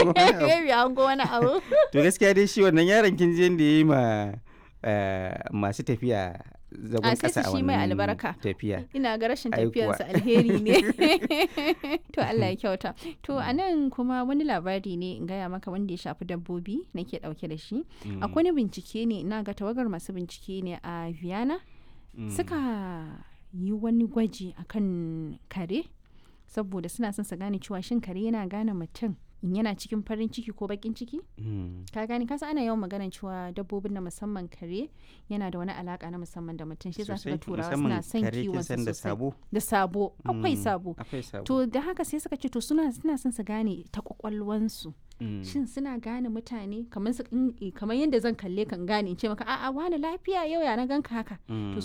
wani abu. maybe an go wani abu to gaskiya dai shi wannan yaron kin je da yayi ma eh, masu tafiya zagon a sai kasa su a shi mai wannan albarka tafiya ina ga rashin Ai kuwa. tafiyarsa alheri ne to Allah ya kyauta to a nan kuma wani labari ne in gaya maka wanda ya shafi dabbobi nake dauke da shi Mm, akwai wani bincike ne ina ga tawagar masu bincike ne a Vienna mm, suka yi wani gwaji akan kare saboda suna son su gane cewa shin kare yana gane mutum in yana cikin farin ciki ko bakin ciki mm, ka gane kasa ana yawan magana cewa dabbobin na musamman kare yana da wani alaka na musamman da mutum shi za su ga sosai, turawa musamman suna son kare kin kiwon san su da sosai sabo da sabo akwai Mm, sabo akwai sabo to da haka sai suka ce to suna suna son su gane ta kwakwalwansu Mm, shin suna gane mutane kamar su in- kamar yadda zan kalle kan gane in ce maka a'a wani lafiya yau ya na ganka haka mm. to